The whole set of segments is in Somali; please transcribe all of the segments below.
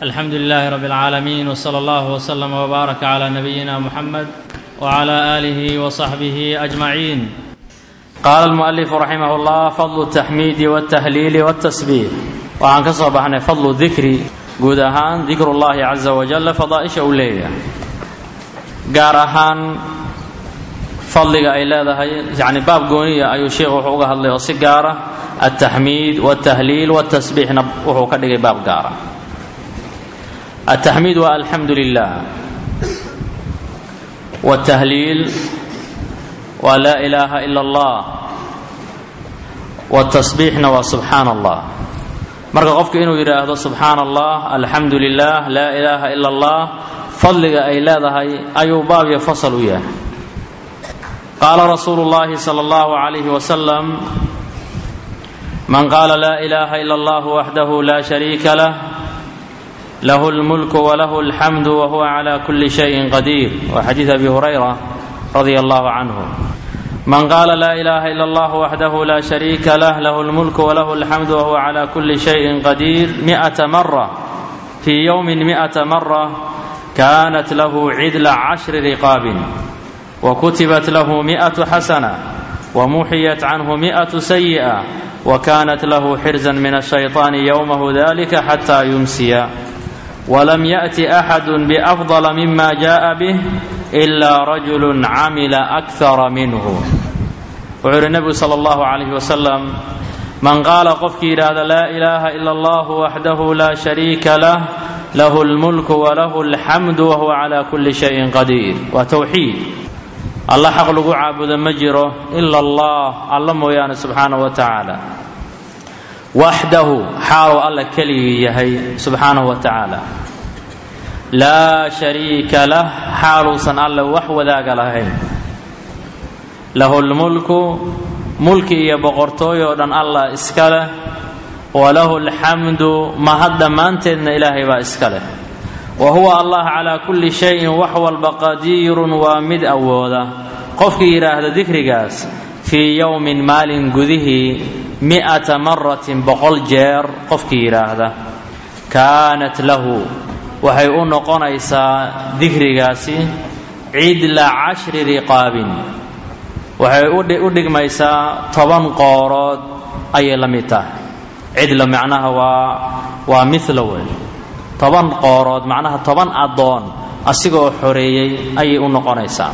الحمد لله رب العالمين وصلى الله وسلم وبارك على نبينا محمد وعلى اله وصحبه اجمعين قال المؤلف رحمه الله فضل التحميد والتهليل والتسبيح waxaan ka soo baxnay fadlu dikri guud ahaan dikrullaahi casa wajal fadaaisha uu leeyahay gaar ahaan fadliga ay leedahay yani baab gooniya ayuu sheikhu wuxuu uga hadlay oo si gaara altaxmiid waltahliil waltasbiixna wuxuu ka dhigay baab gaara altaxmiid waa alxamdu lilah waltahliil waa laa ilaaha ila allah waltasbiixna waa subxaana allah marka qofku inuu yidhaahdo subxaana allah alxamdu lilah laa ilaaha ila allah fadliga ay leedahay ayuu baab iyo fasal u yahay qaala rasuulu llahi sala allahu calayhi wasalam man qaala laa ilaaha ila allah waxdahu laa shariika lah lahu lmulku walahu alxamdu wahuwa cala kuli shayin qadiir waa xadiid abi hurayra radia allahu canhu man qaala laa ilaaha ila allah waxdahu laa shariika lah lahu lmulku walahu alxamdu wahuwa cala kuli shayin qadiir mi'ata mara fii yowmin mi'ata mara kaanat lahu cidla cashri riqaabin وkتبت له مئة حسنة ومحيت عنه مئة سيئة وكانت له حرزا من الشيطان يومه ذلك حتى يمسي ولم يأت أحد بأفضل مما جاء به إلا رجل عمل أكثر منه وعر النبي صلى الله عليه وسلم من قال qofkii yidhaahda laa إلaha إلا الله وحده لا شhريك له له الملك وله الحمد وهو على كل شيء قدير waa توحيid alla xaq lagu caabudo ma jiro ila allah alla mooyaane subxaana wa tacaala waxdahu xaaluu alla keligii yahay subxaanahu wa tacaala laa shariika lah xaaluusan alle wax wadaaga lahayn lahu lmulku mulki iyo boqortooy oo dhan allah iska leh walahu alxamdu mahad dhammaanteedna ilaahay baa iska leh wa huwa allah calaa kulli shayin wax walba qadiirun waa mid awooda qofkii yidhaahda dikrigaas fii yowmin maalin gudihii mi'ata maratin boqol jeer qofkii yidhaahda kaanat lahu waxay u noqonaysaa dikrigaasi cidla cashri riqaabin waxay u dhigmaysaa toban qoorood ayay la mid tahay cidla macnaha waa waa mila wey toban qoorood macnaha toban addoon asigoo xoreeyey ayay u noqonaysaa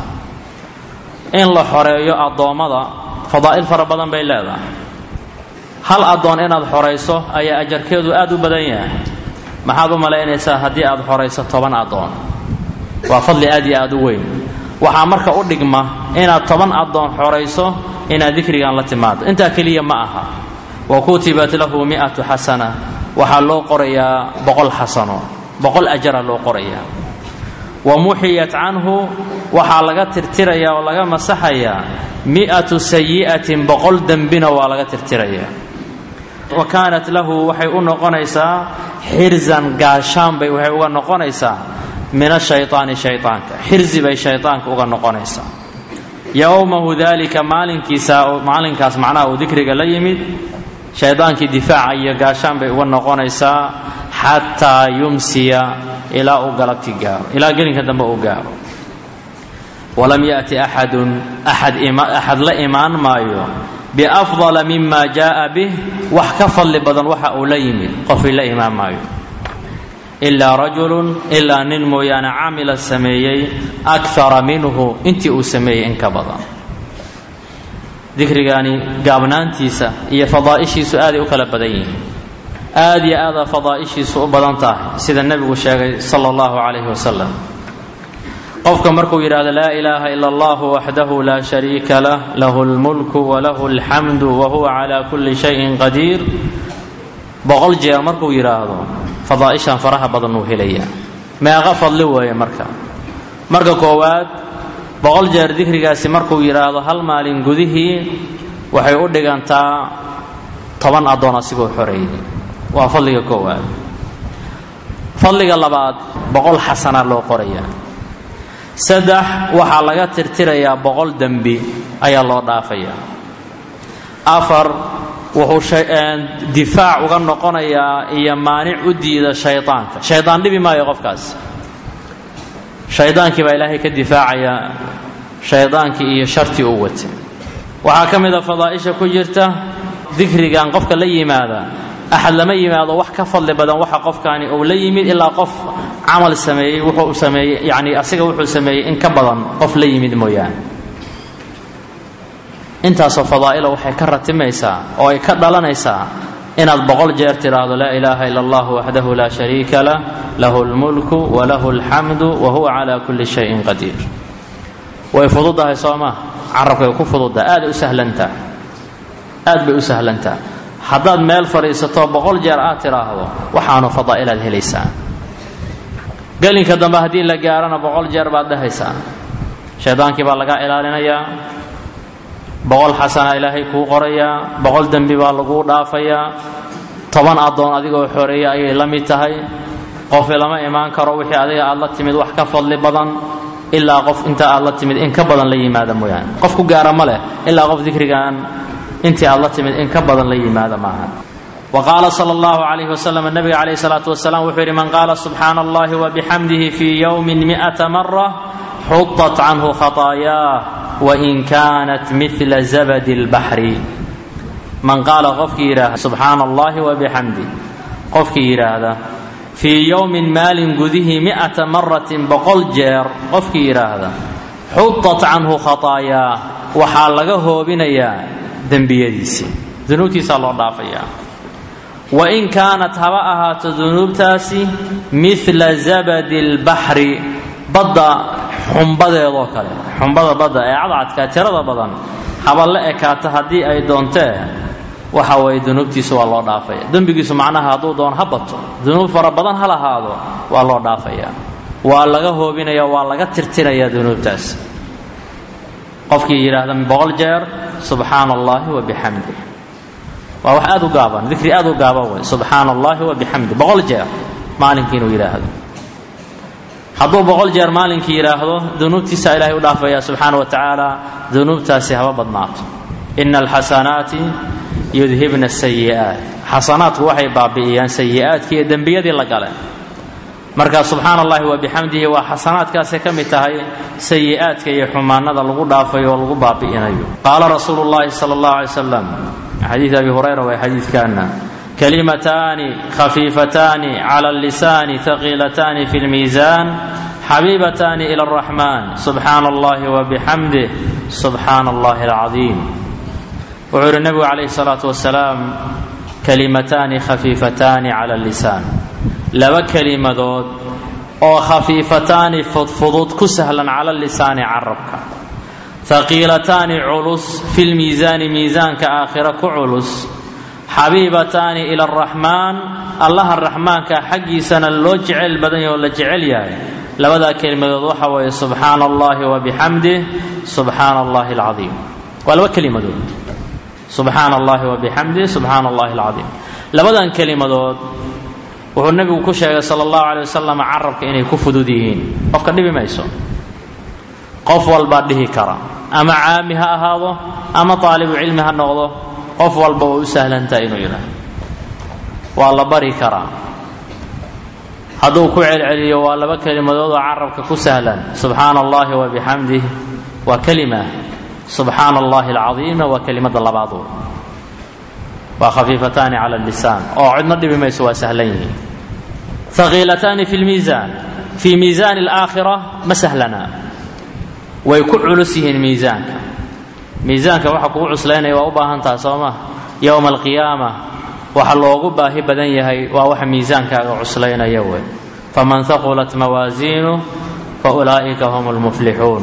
in la xoreeyo addoommada fadaa'il fara badan bay leedahay hal addoon inaad xorayso ayaa ajarkeedu aad u badan yahay maxaad u malaynaysaa haddii aad xorayso toban addoon waa fadli aad iyo aad u weyn waxaa marka u dhigma inaad toban addoon xorayso inaad dikrigan la timaado intaa keliya ma aha wa kutibat lahu mi'atu xasana waxaa loo qorayaa boqol xasano boqol ajara loo qorayaa wa muxiyat canhu waxaa laga tirtirayaa oo laga masaxayaa mi'atu sayi'atin boqol dembina waa laga tirtirayaa wa kaanat lahu waxay u noqonaysaa xirzan gaashaan bay waxay uga noqonaysaa min ashaytaani shaytaanka xirzi bay shaytaanka uga noqonaysaa yowmahu dalika maalinkiisa maalinkaas macnaha uu dikriga la yimid shaydaankii difaaca iyo gaashaan bay uga noqonaysaa xataa yumsiya ilaa uu galabti gaaro ilaa gelinka dambe uu gaaro walam yaأti axadun axad la imaan maayo biafضala mima jaءa bih wax ka fadli badan waxa uu la yimid qofii la imaan maayo ilaa rajulu ilaa nin mooyaane camila sameeyey akara minhu intii uu sameeyey in ka badan dikrigaani gaabnaantiisa iyo fadaa'ishiisu aaday u kala badan yihiin aad iyo aadaa fadaa'ishiisu u badan tahay sida nebigu sheegay sala allahu calayhi wasalam qofka markuu yidhahdo laa ilaaha ila allahu waxdahu laa shariika lah lahu lmulku walahu alxamdu wa huwa calaa kulli shayin qadiir boqol jeer markuu yidhaahdo fadaa'ishan faraha badan uu helayaa meeqa fadli weeye marka marka koowaad boqol jeer dikrigaasi markuu yidhaahdo hal maalin gudihii waxay u dhigantaa toban addoon asigoo xoreeyay waa fadliga koowaad fadliga labaad boqol xasana loo qorayaa saddex waxaa laga tirtirayaa boqol dembi ayaa loo dhaafayaa afar wuxuu difaac uga noqonayaa iyo maanic u diida shaydaanka shaydaan dhibi maayo qofkaas shaydaankii baa ilaahay ka difaacaya shaydaankii iyo shartii uu watay waxaa ka mid a fadaa'isha ku jirta dikrigan qofka la yimaada axad lama yimaado wax ka fadli badan waxa qofkaani uu la yimid ilaa qof camal sameeyey wuxuu sameeyey yacni asiga wuxuu sameeyey in ka badan qof la yimid mooyaane intaasoo fadaa'ila waxay ka ratimaysaa oo ay ka dhalanaysaa inaad boqol jeer tidhaahdo laa ilaaha ila allah waxdahu laa shariika lah lahu lmulku walahu alxamdu wa huwa calaa kulli shayin qadiir way fududahay soo maa carabkay ku fududda aaday u sahlantaa aad bay u sahlantaa haddaad meel fadhiisato boqol jeer aad tidhaahdo waxaanu fadaa'ilaad helaysaa gelinka dambe haddii la gaarana boqol jeer baad dhehaysaa shaydaankii baa lagaa ilaalinayaa boqol xasana ilaahay kuu qorayaa boqol dembi baa laguu dhaafayaa toban addoon adigoo xoreeya ayay la mid tahay qofi lama imaan karo wixii adiga aad la timid wax ka fadli badan ilaa qof inta aad la timid in ka badan la yimaada mooyaane qof ku gaara ma leh ilaa qof dikrigan intii aad la timid in ka badan la yimaada maaha wa qaala sala allahu calayhi wasalam nabiga calayhi salaatu wasalaam wuxuu yidhi man qaala subxaana allahi wabixamdihi fii yowmin mi'ata mara xutat canhu khataayaah wain kaanat midla zabadi lbaxri man qaala qofkii yidhaahda subxaana allahi wabixamdi qofkii yidhaahda fii yowmin maalin gudihii mi'ata maratin boqol jeer qofkii yidhaahda xutat canhu khataayaah waxaa laga hoobinayaa dembiyadiisii dunuubtiisaa loo dhaafayaa wain kaanat haba ahaato dunuubtaasi midla zabadi lbaxri badda xumbadeedoo kale xumbada badda ee cadcadka tirada badan haba la ekaata haddii ay doontee waxa weeye dunuubtiisu waa loo dhaafaya dembigiisu macnaha hadduu doono ha bato dunuub fara badan ha lahaado waa loo dhaafaya waa laga hoobinaya waa laga tirtiraya dunuubtaas qofkii yidhaahda boqol jeer subxaana allahi wabixamdi waa wax aad u gaaban dikri aad u gaaban wey subxaana allahi wabixamdi boqol jeer maalinkii inuu yidhaahdo hadduu boqol jeer maalinkii yidhaahdo dunuubtiisa ilaahay u dhaafaya subxaana wa tacaala dunuubtaasi haba badnaato ina alxasanaati yudhibna asayi'aat xasanaadku waxay baabi'iyaan sayi'aadkii iyo dembiyadii la gale marka subxaana allahi wabixamdihi waa xasanaadkaasay ka mid tahay sayi'aadka iyo xumaanada lagu dhaafayo oo lagu baabi'inayo qaala rasuulu llahi sala allahu alay slam xadiid abi hurayra waa xadiidkaana kalimataani khafiifataani cala allisaani haqiilataani fi lmiisaan xabiibataani ila araxmaan subxaana allahi wabixamdih subxaana allahi alcadiim wuxuu yidhi nebigu calayhi salaatu wasalaam kalimataani khafiifataani cala allisaan laba kelimadood oo khafiifataani fudfudud ku sahlan cala lisaani carabka haqiilataani culus fi lmiisaani miisaanka aakhira ku culus xabiibataani ila araxmaan allaha raxmaanka xaggiisana loo jecel badan yaho la jecel yahay labadaa kelimadood waxa weeye subxaana allahi wabixamdih subxaana allahi alcadiim waa laba kelimadood subxaana allahi wabixamdih subxaana allahi alcadiim labadan kelimadood wuxuu nebigu ku sheegay sala allahu calay wasalam carabka inay ku fudud yihiin qofka dhibi mayso qof walbaa dhihi kara ama caami ha ahaado ama taalibu cilmi ha noqdo qof walba way u sahlantahay inuu yidhaahdo waa la bari karaa hadduu ku celceliyo waa laba kelimadood oo carabka ku sahlan subxaana allahi wabixamdih waa kelima subxaana allahi alcadiima waa kelimada labaadu waa khafiifataani cala lisaan oo cidna dhibi mayso waa sahlan yihiin haqiilataani fi lmiisaan fii miisaani alaakhira ma sahlana way ku culus yihiin miisaanka miisaanka waxa kugu cuslaynaya waa u baahan taha soo ma yowma alqiyaama waxa loogu baahi badan yahay waa waxa miisaankaaga cuslaynaya wey faman haqulat mawaasiinu fa ulaa'ika hum lmuflixuun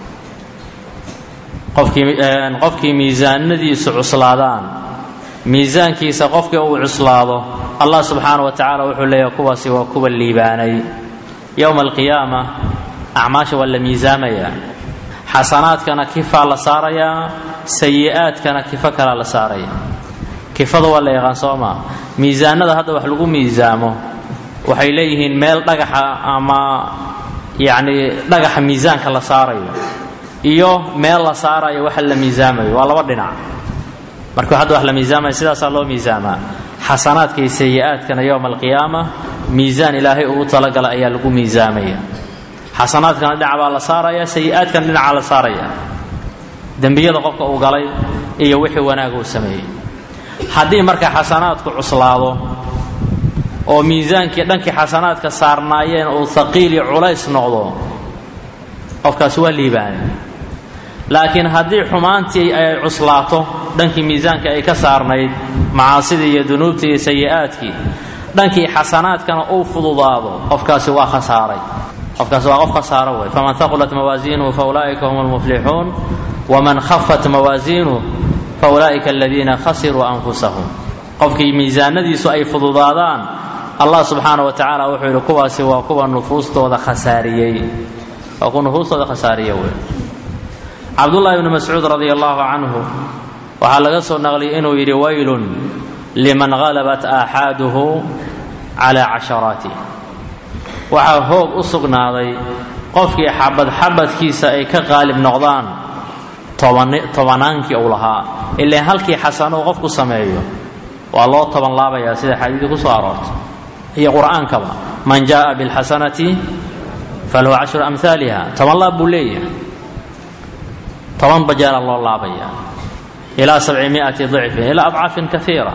qofkii miisaanadiisu cuslaadaan miisaankiisa qofkii uu cuslaado allah subxaana wa tacala wuxuu leeyahay kuwaasi waa kuwa liibaanay yowma alqiyaama acmaasha waa la miisaamayaa xasanaadkana kifaa la saarayaa sayi'aadkana kifo kalaa la saaraya kifada waa la yaqaan soo maa miisaanada hadda wax lagu miisaamo waxay leeyihiin meel dhagaxa ama yacni dhagaxa miisaanka la saarayo iyo meel la saarayo waxa la miisaamayo waa laba dhinac marka hadda wax la miisaamaya sidaasaa loo miisaamaa xasanaadka iyo sayi-aadkana yowma alqiyaama miisaan ilaahay ugu talagala ayaa lagu miisaamaya xasanaadkana dhinac baa la saaraya sayi-aadkana dhinacaa la saaraya dembiyada qofka uu galay iyo wixii wanaaga uu sameeyey haddii marka xasanaadku cuslaado oo miisaankii dhankii xasanaadka saarnaayeen uu haqiil iyo culays noqdo qofkaasi waa liibaanay laakiin haddii xumaantii ay cuslaato dhankii miisaanka ay ka saarnayd macaasidii iyo dunuubtii iyo sayi-aadkii dhankii xasanaadkana uu fududaado qofkaasi waa khasaaray qofkaasi waa qof khasaaro wey faman haqulat mawaasiinuhu faulaa'ika hum almuflixuun waman khafat mawaasiinuh faulaa'ika aladiina khasiruu anfusahum qofkii miisaanadiisu ay fududaadaan allah subxaana wa tacaala wuxuu yidhi kuwaasi waa kuwa nufuustooda khasaariyey waa kuwa nufuustooda khasaariye wey cabdullaahi bni mascuud radia allahu canhu waxaa laga soo naqliyay inuu yidhi waylun liman halabat aaxaaduhu calaa casharaatih waxaa hoog u sugnaaday qofkii xabad xabadkiisa ay ka qaalib noqdaan tobanaankii uu lahaa ilaan halkii xasano uu qofku sameeyo waa loo toban laabayaa sida xadiidii ku soo aroortay iyo qur'aankaba man jaءa biاlxasanati falahu cashru amhaaliha toban laab buu leeyahay toban bajaala loo laabaya ilaa sabcimiati dicfin ilaa adcaafin kaiira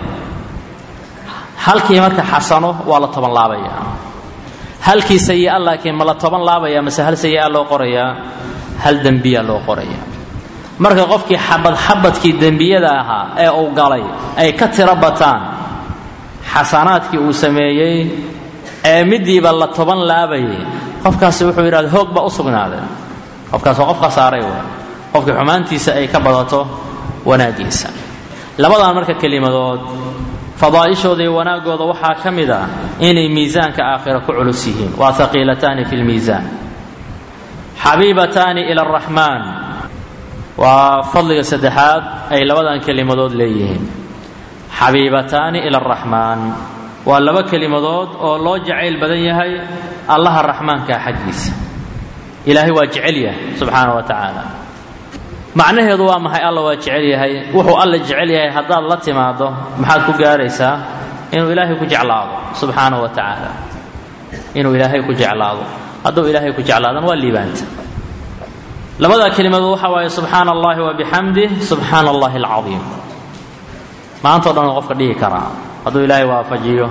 halkii marka xasano waa la toban laabaya halkii sayi-a laakiin ma la toban laabaya mase hal sayi-a loo qorayaa hal dembiya loo qoraya marka qofkii xabad xabadkii dembiyada ahaa ee uu galay ay ka tiro bataan xasanaadkii uu sameeyey ee midiiba la toban laabayay qofkaasi wuxuu yidhahda hoog baa u sugnaaday qofkaas waa qof khasaaray w qofkii xumaantiisa ay ka badato wanaaggiisa labadan marka kelimadood fadaa'ishooda iyo wanaaggooda waxaa ka mid ah inay miisaanka aakhira ku culus yihiin waa haqiilataani fi lmiisaan xabiibataani ila araxmaan waa fadliga saddexaad ay labadan kelimadood leeyihiin xabiibataani ila araxmaan waa laba kelimadood oo loo jacayl badan yahay allaha raxmaankaa xaggiisa ilaahay waa jecel yahay subxaana wa tacaala macnaheedu waa maxay alla waa jecel yahay wuxuu alla jecel yahay haddaad la timaado maxaad ku gaaraysaa inuu ilaahay ku jeclaado subxaana wa tacaala inuu ilaahay ku jeclaado hadduu ilaahay ku jeclaadana waa liibaanta labadaa kelimadood waxa waaye subxaana allahi wa bixamdih subxaana allahi alcadiim maantao dhan qofka dhihi karaa hadduu ilaahay waafajiyo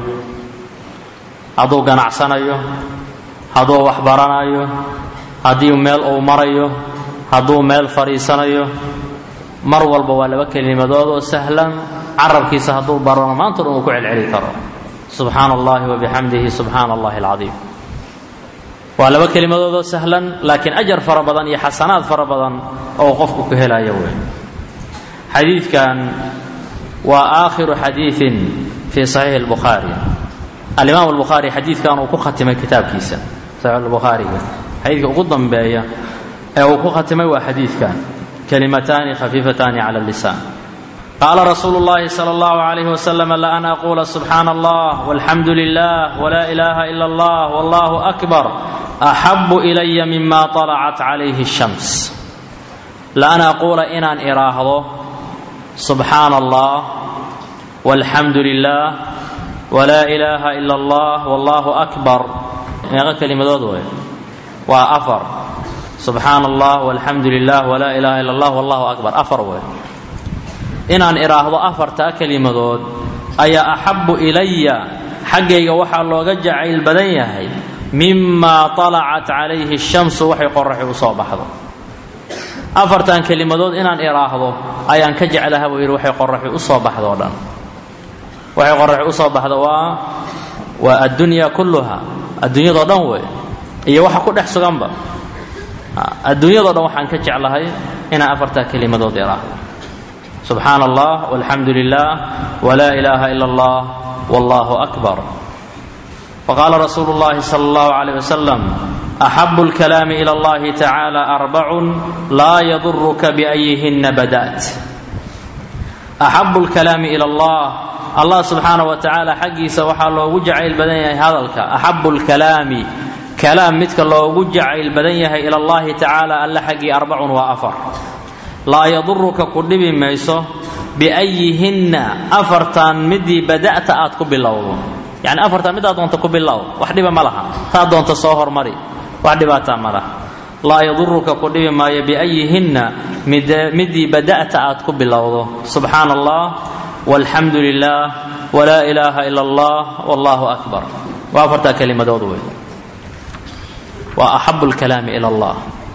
hadduu ganacsanayo hadduu waxbaranayo haddii meel uu marayo hadduu meel fadhiisanayo mar walba waa laba kelimadood oo sahlan carabkiisa hadduu barano maantao dhan uu ku celceli karo subxaana allahi wa bixamdihi subxaana allahi alcadiim waa laba kelimadood oo sahlan laakiin ajar fara badan iyo xasanaad fara badan oo qofku ku helayo wey xadiidkan waa aakhiru xadiiin fii saxiixi اlbukhaari alimaam albukhaari xadiidkan uu ku khatimay kitaabkiisa saxiix lbukhaariga xadiidka ugu dambeeya ee uu ku khatimay waa xadiidkan kalimataani khafiifataani cala lisaan qaala rasuulu اllahi salى اllahu عalayh waslm la an aquula subxaana allah walxamdu lilah wla ilaha ila اllah wallahu akbar axabu ilaya mima طalacat calayhi الshams la an aquula inaan idhaahdo subxaana allah walxamdu lilah wla ilaha ila اllah wallahu akbar meeqo kelimadood wey waa afar subxaana allah walxamdu lilah wla ilaha ila اllah wallahu akbar afar wey inaan idhaahdo afartaa kelimadood ayaa axabu ilaya xaggayga waxaa looga jacayl badan yahay mima طalacat calayhi الshamsu waxay qoraxi u soo baxdo afartan kelimadood inaan idhaahdo ayaan ka jeclaha buu yidhi waxay qoraxi u soo baxdo o dhan waxay qoraxi u soo baxdo waa waa addunya kulluha adduunyadao dhan wey iyo waxa ku dhex suganba adduunyadao dhan waxaan ka jeclahay inaan afartaa kelimadood idhaahdo subxaana allah walxamdu lilah wla ilaha ila اllah wallahu akbar faqaala rasuulu اllahi sala اllahu عalيyh wasalam axabu اlkalaami ilى اllahi tacaala arbacun laa yaduruka biأyihina bada't axabu اlkalaami ilى اllah allah subxaana wa tacaala xaggiisa waxaa loogu jacayl badan yahay hadalka axabu اlkalaami kalaam midka loogu jacayl badan yahay ila اllahi tacaala alla xaggii arbacun waa afar laa yaduruka ku dhibi mayso biayihinna afartan midii bada'ta aad ku bilowdo yacni afartan midaad doonta ku bilow wax dhiba ma laha taa doonta soo hormari wax dhibaataa ma laha laa yaduruka ku dhibi maayo biayihinna midii bada'ta aad ku bilowdo subxaana allah walxamdu lilah walaa ilaaha ila allah wallahu akbar waa afartaa kelimadood wey waa axabu lkalaami ila allah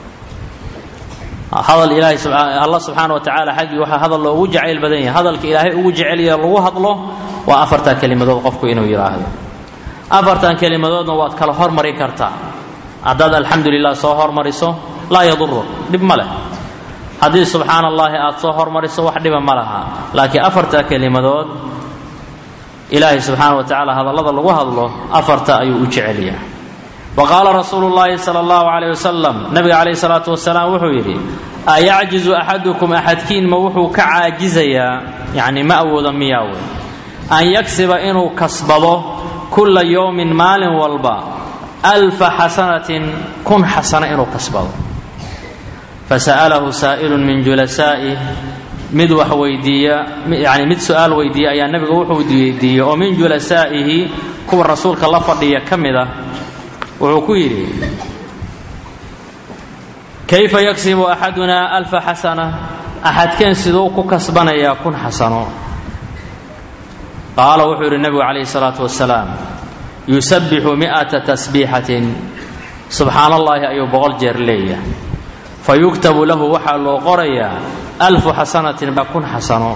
hadal ilaahay allah subxaana wa tacaala xaggii waxaa hadal loogu jacayl badan yahay hadalka ilaahay ugu jecelya lagu hadlo waa afartaa kelimadood qofku inuu yidhaahdo afartan kelimadoodna waad kala hormarin kartaa haddaad alxamdu lilah soo hormariso laa yaduru dhib ma leh haddii subxaana allaahi aad soo hormariso wax dhiba ma laha laakiin afartaa kelimadood ilaahay subxaana wa tacaala hadallada lagu hadlo afarta ayuu u jecelyaa wa qaala rasuulu llaahi sala allahu calayh wasalam nabiga calayhi salaatu wasalaam wuxuu yidhi ayacjizu axadukum axadkiin ma wuxuu ka caajizayaa yacni ma awooda miyaa wey an yagsiba inuu kasbado kulla yowmin maalin walba alfa xasanatin kun xasano inuu kasbado fasa'alahu saa'ilun min julasaa'ih mid wax weydiiya yani mid su-aal weydiiya ayaa nabiga wuxuu weydiiyey oo min julasaa'ihi kuwa rasuulka la fadhiya ka mid ah wuxuu ku yidhi kayfa yagsibu axadunaa alfa xasana axadkeen siduu ku kasbanayaa kun xasano qaala wuxuu yidhi nebigu calayhi salaatu wasalaam yusabbixu mi'ata tasbiixatin subxaana allaahi ayuu boqol jeer leeyahay fa yugtabu lahu waxaa loo qorayaa alfu xasanatin ba kun xasano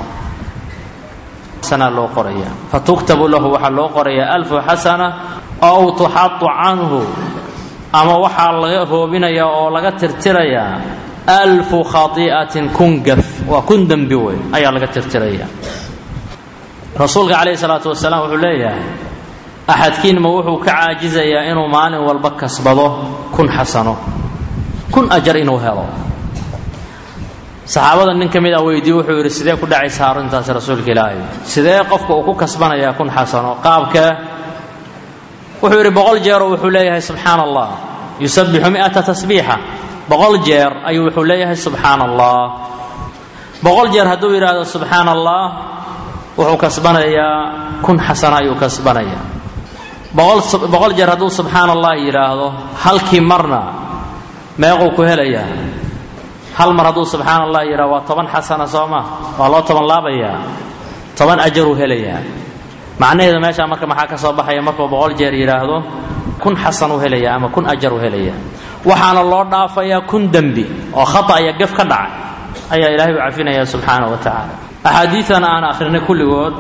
loo qoraya fa tuktabu lahu waxaa loo qorayaa alfu xasana ow tuxadu canhu ama waxaa laga hoobinayaa oo laga tirtirayaa alfu khati'atin kun gaf waa kun dembi wey ayaa laga tirtiraya rasuulka calayhi salaatu wasalaam wuxuu leeyahay axadkiinma wuxuu ka caajizayaa inuu maalin walba kasbado kun xasano kun ajar inuu helo saxaabada nin ka mid ah weydiiye wuxuu yidhi sidee ku dhacaysa arrintaasi rasuulka ilaahay sidee qofka uu ku kasbanayaa kun xasano qaabkee wuxuu yidhi boqol jeeroo wuxuu leeyahay subxaana allah yusabbixu mi'ata tasbiixa boqol jeer ayuu wuxuu leeyahay subxaana allah boqol jeer hadduu yidhaahdo subxaana allah wuxuu kasbanayaa kun xasano ayuu kasbanayaa boqol jeer hadduu subxaana allah yidhaahdo halkii marna meequu ku helayaa hal mar hadduu subxaana allah yidhahdo waa toban xasana soo ma waa loo toban laabayaa toban ajaruu helayaa macnaheedu meeshaa marka maxaa ka soo baxaya markuu boqol jeer yidhaahdo kun xasan u helaya ama kun ajar u helaya waxaana loo dhaafayaa kun dembi oo khata iyo gaf ka dhacay ayaa ilaahay u cafinaya subxaana wa tacaala axaadiidan aan akhrinay kulligood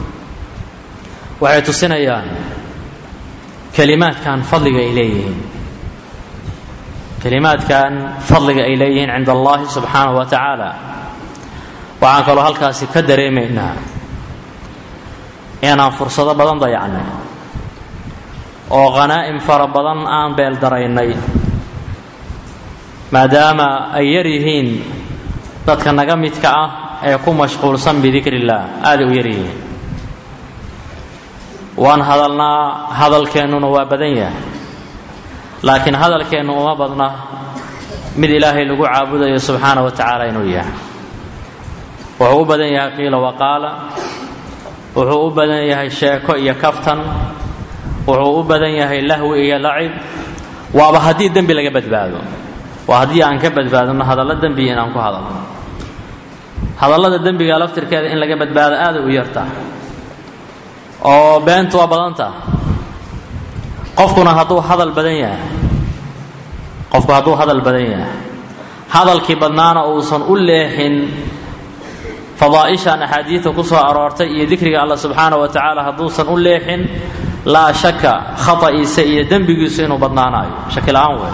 waxay tusinayaan kelimaadkan fadliga ay leeyihiin kelimaadkan fadliga ay leeyihiin cinda allahi subxaanahu wa tacaala waxaan kaloo halkaasi ka dareemaynaa inaan fursado badan dayacnay oo khanaa'im fara badan aan beeldaraynay maadaama ay yar yihiin dadka naga midka ah ee ku mashquulsan bidikri illaah aaday u yar yihiin waan hadalnaa hadalkeennuna waa badan yahay laakiin hadalkeennu uma badna mid ilaahay lagu caabudayo subxaana wa tacaala inuu yahay wuxuu u badan yahay qiila waqaala wuxuu u badan yahay sheeko iyo kaftan wuxuu u badan yahay lahwi iyo lacib waaba haddii dembi laga badbaado waa haddii aan ka badbaadno hadallo dembiya inaan ku hadalno hadallada dembiga laftirkeeda in laga badbaado aaday u yarta oo beentu waa badanta qofkuna hadduu hadal badan yahay qofku hadduu hadal badan yahay hadalkii badnaana uusan u leexin fadaa'ishan axaadiidta ku soo aroortay iyo dikriga allah subxaana wa tacaala hadduusan u leexin laa shaka khata'iisa iyo dembigiisu inuu badnaanaayo shaki la-aan wey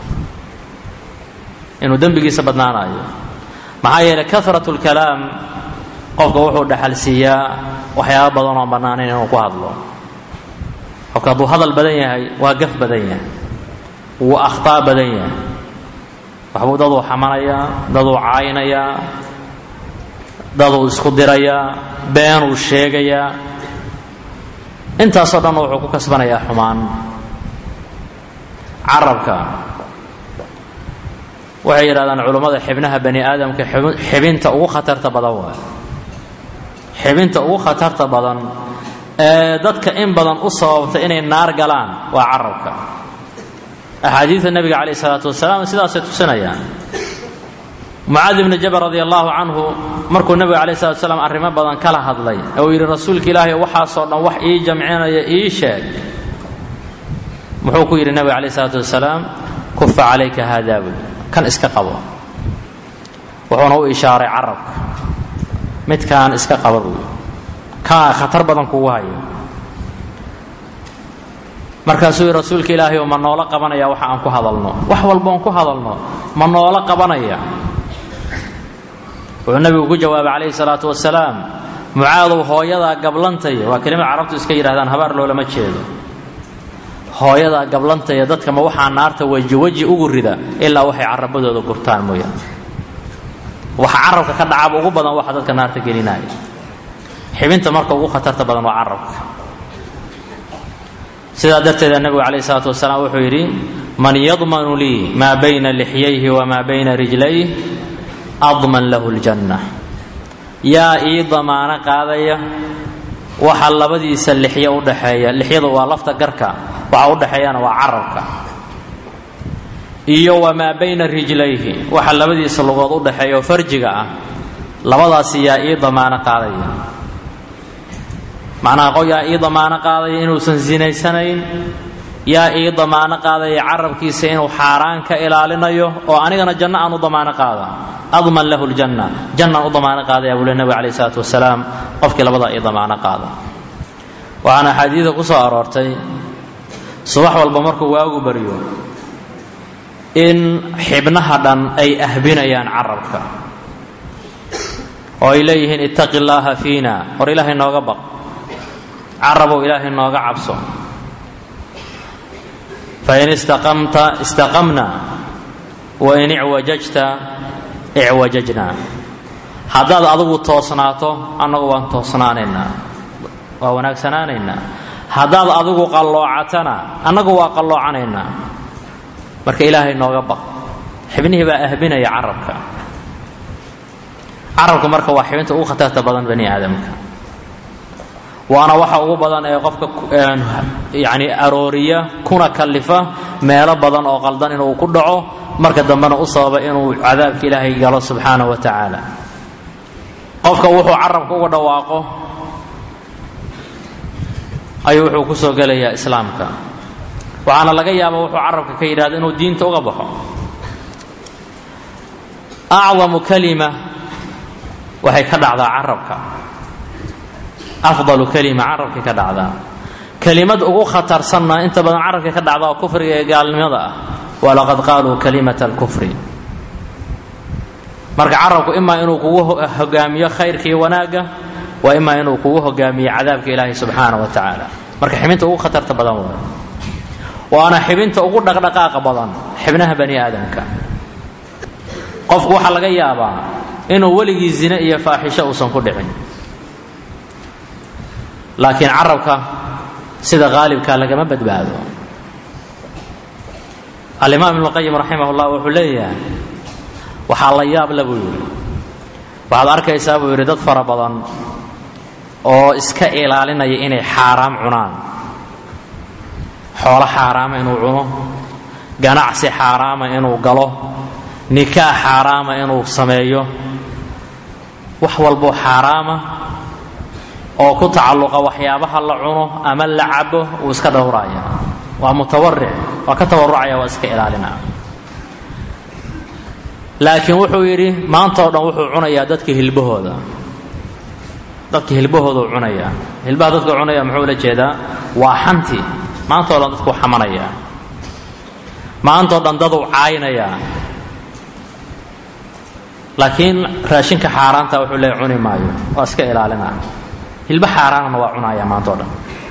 inuu dembigiisa badnaanaayo maxaa yeelay karat lkalaam qofka wuxuu dhaxal siiyaa waxyaaba badan oon bannaanayn inuu ku hadlo qofka hadduu hadal badan yahay waa gaf badan yahay wuu akhtaa badan yahay waxbuu daduu xamanayaa daduu caaynayaa daduu isku dirayaa beenuu sheegayaa intaasoo dhan wuxuu ku kasbanayaa xumaan carabka waxay yidhahdaan culummada xibnaha bani aadamka xibinta ugu khatarta badan waa xibinta ugu khatarta badan ee dadka in badan u sababta inay naar galaan waa carabka axaadiida nebiga calayh isalaatu wasalaam sidaasay tusinayaan mucaadi bni jabal radi allahu canhu markuu nebiga calayh salatu wasalaam arrimo badan kala hadlay ee uu yidhi rasuulka ilaahay waxaasoo dhan wax ii jamcinaya ii sheeg muxuu ku yidhi nebiga calayh isalaatu wasalaam kufa calayka haadaa buy kan iska qabo wuxuuna u ishaaray carabka midkaan iska qaba buy kaa khatar badan kugu haya markaasuu yidhi rasuulka ilaahay ma noola qabanaya waxa aan ku hadalno wax walboon ku hadalno ma noola qabanaya wuxuu nebigu ku jawaabay calayhi salaatu wasalaam mucaadow hooyadaa gablantaya waa kelimad carabtu iska yidhahdaan habaar loolama jeedo hooyadaa gablantaya dadka ma waxaa naarta weji weji ugu rida ilaa waxay carabadooda gurtaan mooyaane waxa carabka ka dhacaba ugu badan waxa dadka naarta gelinaya xibinta marka ugu khatarta badan waa carabka sidaa darteeda nebigu calayh isalaatu wasalaam wuxuu yidhi man yadmanu lii maa bayna lixyayhi wamaa bayna rijlayh adman lahu ljanna yaa ii damaano qaadaya waxa labadiisa lixyo udhaxeeya lixyadu waa lafta garka waxa udhaxeeyana waa carabka iyo wamaa bayna rijlayhi waxa labadiisa lugood udhaxeeya oo farjiga ah labadaasi yaa ii damaano qaadaya macnaha qof yaa ii damaano qaadaya inuusan sinaysanayn yaa ii damaano qaadaya carabkiisa inuu xaaraan ka ilaalinayo oo anigana janno aan u damaano qaada adman lahu ljanna jannaan u damaano qaadaya buu le nebiga calayh isalaatu wasalaam qofkii labadaa ii damaano qaada waxaana axaadiida ku soo aroortay subax walba markuu waagu baryo in xibnaha dhan ay ahbinayaan carabka oo ay leeyihiin ittaqi llaaha fiina war ilaahay nooga baq carabow ilaahay nooga cabso fain istaqamta istaqamna wain icwajajta icwajajna haddaad adigu toosnaato annagu waan toosnaanaynaa waa wanaagsanaanaynaa haddaad adigu qalloocatana annagu waa qalloocanaynaa marka ilaahay nooga baq xibnihii baa ahbinaya carabka carabka marka waa xibinta ugu khatarta badan bani aadamka waana waxa ugu badan ee qofka yani arooriya kuna kalifa meelo badan oo qaldan inuu ku dhaco marka dambena u sababa inuu cadaabka ilaahay galo subxaanaه wa tacaala qofka wuxuu carabka uga dhawaaqo ayuu wuxuu ku soo gelayaa islaamka waxaana laga yaaba wuxuu carabka ka yidhahdo inuu diinta uga baxo acdamu kalima waxay ka dhacdaa carabka afdalu kalima carabkay ka dhacdaa kelimad ugu khatarsanna inta badan carabkay ka dhacda oo kufriga ee gaalnimada ah walaqad qaaluu kalimata alkufri marka carabku imaa inuu kugu hogaamiyo khayrka iyo wanaagga waa imaa inuu kugu hogaamiyo cadaabka ilaahay subxaana wa tacaala marka xibinta ugu khatarta badan waay waana xibinta ugu dhaqdhaqaaqa badan xibnaha bani aadamka qofku waxaa laga yaabaa inuu weligii zine iyo faaxisho uusan ku dhicin laakiin carabka sida qaalibka lagama badbaado alimaam ibnu qayim raximah llah wuxuu leeyahay waxaa la yaab le buu yidhi waxaad arkaysaa buu yidhi dad fara badan oo iska ilaalinaya inay xaaraam cunaan xoolo xaaraama inuu cuno ganacsi xaaraama inuu galo nikaax xaaraama inuu sameeyo wax walboo xaaraama oo ku tacalluqa waxyaabaha la cuno ama la cabo uu iska dhowraya waa mutawaric waa ka tawarucaya waa iska ilaalinaa laakiin wuxuu yidhi maanta o dhan wuxuu cunayaa dadka hilbahooda dadka hilbahooduu cunayaa hilbaha dadka cunaya muxuu la jeedaa waa xanti maanta o dhan dadkuu xamanayaa maanta o dhan daduu caaynayaa laakiin raashinka xaaraanta wuxuu leeya cuni maayo waa iska ilaalinaa hilba xaaraanna waa cunaaya maanta o dhan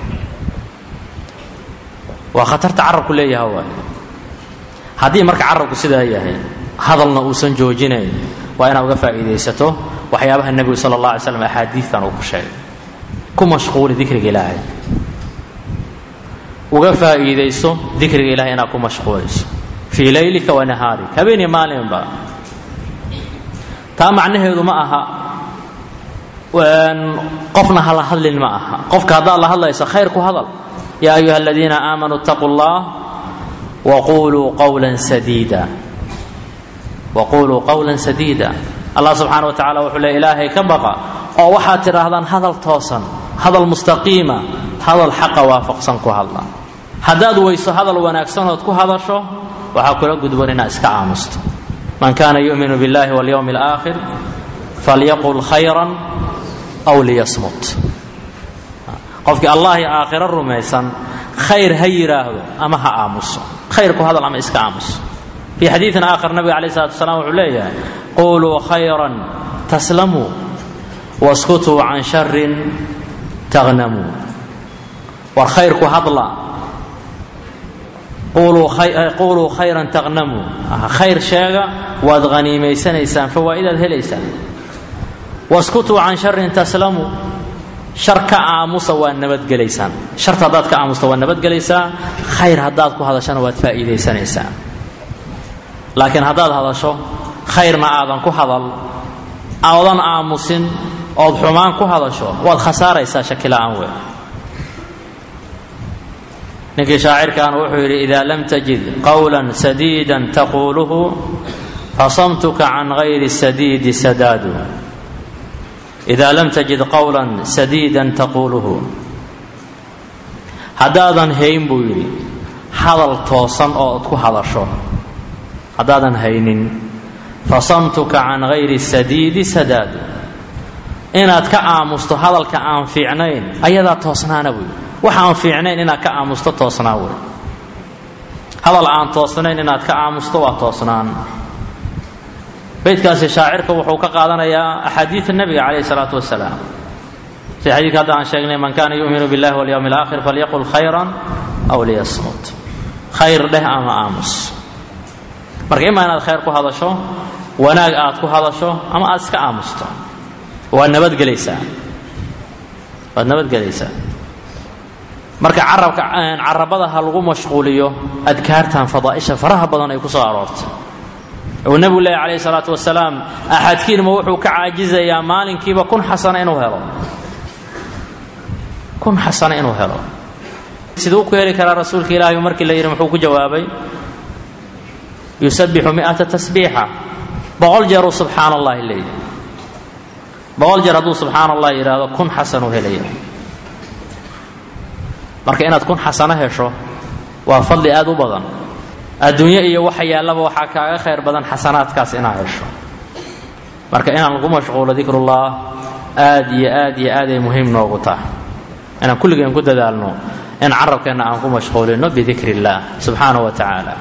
waa khatarta carabku leeyaha waay haddii marka carabku sidaa yahay hadalna uusan joojinayn waa inaad uga faa'iidaysato waxyaabaha nebigu sala allah alay slam axaadiidan uu ku sheegay ku mashquuli dikriga ilaahay uga faa'iidayso dikriga ilahay inaad ku mashquulayso fii laylika wa nahaarik habeeniyo maalinba taa macnaheedu ma aha qofna hala hadlin ma aha qofka haddaad la hadlayso khayr ku hadal yaa ayuha aladiina aamanuu اtaquu اllah waquluu qawla sadiida waquluu qawla sadiida allah subxaana wa tacala wuxuu le ilaahay ka baqa oo waxaad tidhaahdaan hadal toosan hadal mustaqiima hadal xaqa waafaqsan ku hadla haddaad weyso hadal wanaagsanood ku hadasho waxaa kula gudban inaad iska aamusto man kaana yuminu biاllahi walyowmi اlaakhir falyaqul khayran aw liyasmut qofkii allah iyo aakhiro rumaysan khayr ha yidhaahdo ama ha aamuso khayr ku hadal ama iska aamuso fii xadiidin aakhar nabiga alayh salatu wasalaam wuxuu leeyahay quluu khayran taslamuu waskutuu can sharin taghnamuu war khayr ku hadla quuluu khayran taqnamuu khayr sheega waad haniimaysanaysaan fawaa'idaad helaysaan waskutuu can sharin taslamuu shar ka aamusa waad nabadgelaysaan sharta haddaad ka aamusta waad nabadgelaysaa khayr haddaad ku hadashana waad faa'iidaysanaysaa laakiin haddaad hadasho khayrna aadan ku hadal aadan aamusin ood xumaan ku hadasho waad khasaaraysaa shakila'aan wey ninkii shaacirkan wuxuu yidhi idaa lam tajid qawla sadiida taquuluhu fasamtuka can gayri sadiidi sadaadu idaa lam tajid qawla sadiida taquuluhu haddaadan hayn buu yidhi hadal toosan oo ad ku hadasho haddaadan haynin fasamtuka can gayri sadiidi sadaadu inaad ka aamusto hadalka aan fiicnayn ayadaa toosnaana buy waxa aan fiicnayn inaad ka aamusto toosnaa wey hadal aan toosnayn inaad ka aamusto waa toosnaan beydkaasi shaacirka wuxuu ka qaadanayaa axaadiida nebiga calayhi salaatu wasalaam si xadiidka hadda aan sheegnay man kaana yuminu billahi walyowmi alaakhir falyaqul khayran aw liyasmut khayr dheh ama aamus marka imaa inaad khayr ku hadasho wanaag aad ku hadasho ama aad iska aamusto waad nabadgelaysaa waad nabadgelaysaa marka carabka carabada ha lagu mashquuliyo adkaartan fadaa'isha faraha badan ay ku soo aroortay uu nebigu leehy calayhi salaatu wasalaam axadkiinma wuxuu ka caajizayaa maalinkiiba kun xasana inuu helo kun xasana inuu helo siduu ku heli karaa rasuulka ilaahay markii la yidhi muxuu ku jawaabay yusabixu mi'ata tasbiixa boqol jeeruu subxaana allahi leeyahy boqol jeer hadduu subxaana allah yidhaahdo kun xasanuu helaya marka inaad kun xasano hesho waa fadli aad u badan adduunyo iyo waxa yaallaba waxaa kaaga khayr badan xasanaadkaas inaad hesho marka inaan lagu mashquulo dikrullah aad iyo aad iyo aaday muhiim noogu tahay inaan kulligeen ku dadaalno in carabkeenna aan ku mashquulino bidikri illaah subxaana wa tacaala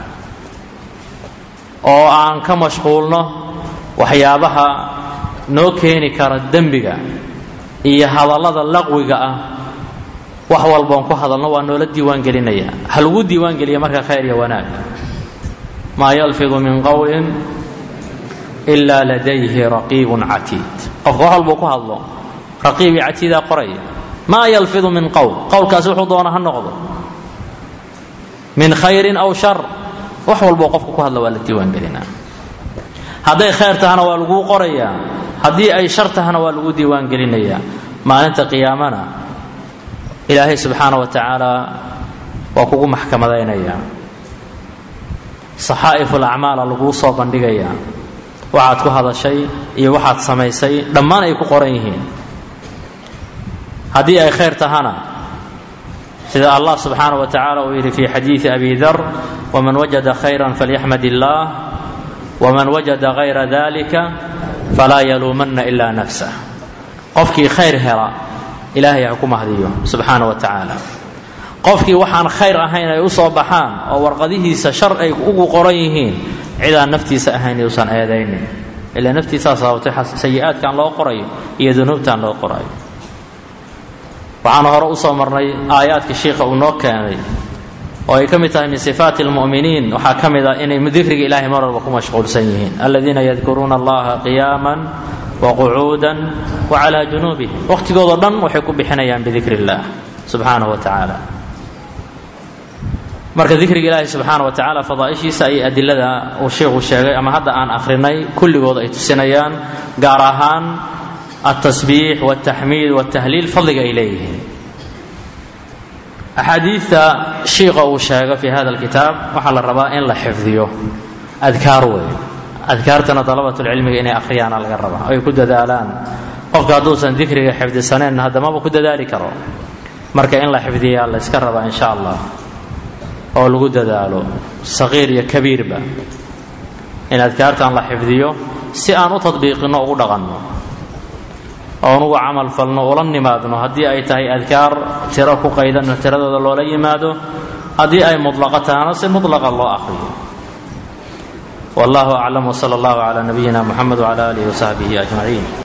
oo aan ka mashquulno waxyaabaha noo keeni kara dembiga iyo hadallada laqwiga ah wax walboon ku hadalno waa noola diiwaan gelinaya ha lagu diiwaan geliya marka khayr iyo wanaag maa yalfidu min qowlin ilaa ladayhi raqiibun catiid qofka wax walbuu ku hadlo raqiib iyo catiidaa qoraya maa yalfidu min qowl qowlkaasi wuxuu doona ha noqdo min khayrin aw shar wax walboo qofka ku hadla waa la diiwaan gelinaa hadday khayr tahana waa laguu qorayaa haddii ay shar tahana waa lagu diiwaan gelinayaa maalinta qiyaamana ilaahay subxaana wa tacaala waa kugu maxkamadaynayaa saxaa'iful acmaala laguu soo bandhigayaa waxaad ku hadashay iyo waxaad samaysay dhammaan ay ku qoran yihiin haddii ay khayr tahana sida allah subxaana wa tacaala uu yidhi fi xadiidi abi dar waman wajada khayran falyaxmad illaah waman wajada hayra dalika falaa yaluumanna ilaa nafsah qofkii khayr hela ilaahay ha ku mahdiyo subxaana wa tacaala qofkii waxaan khayr ahayn ay u soo baxaan oo warqadihiisa shar ay ugu qoran yihiin cidaan naftiisa ahayn yuusan eedaynin ilaa naftiisaa sababtay sayi-aadkan loo qorayo iyo dunuubtan loo qorayo waxaanu hore usoo marnay aayaadka shiikha uu noo keenay oo ay ka mid tahay min sifaati almu'miniin waxaa ka mid ah inay dikriga ilahay mar walba ku mashquulsan yihiin aladiina yadkuruuna allaha qiyaaman waqucuudan wacalaa junuubihim wakhtigoodao dhan waxay ku bixinayaan bidikri illaah subxaanahu wa tacaala marka dikriga ilaahi subxaana wa tacaala fadaa'ishiisa ayay adilada uu sheikhu sheegay ama hadda aan akhrinay kulligood ay tusinayaan gaar ahaan altasbiix waltaxmiid waltahliil fadliga ay leeyihiin axaadiidta shiiqa uu sheego fi hada alkitaab waxaa la rabaa in la xifdiyo adkaar wey adkaartana dalabatulcilmiga inay akhriyaana laga rabaa ay ku dadaalaan qofka hadduusan dikriga xifdisaneen haddamaba ku dadaali karo marka in la xifdiyaa la yska rabaa insha allah oo lagu dadaalo saqiir iyo kabiirba in adkaartan la xifdiyo si aan u tadbiiqinno ugu dhaqanno oon ugu camal falno ula nimaadno haddii ay tahay adkaar tiro ku qaydanno tiradooda loola yimaado haddii ay mudlaqa tahana si mudlaqa loo akhriyo wallahu aclam wsala allahu calaa nabiyina muxamed wcala aalihi wasaxbihi ajmaciin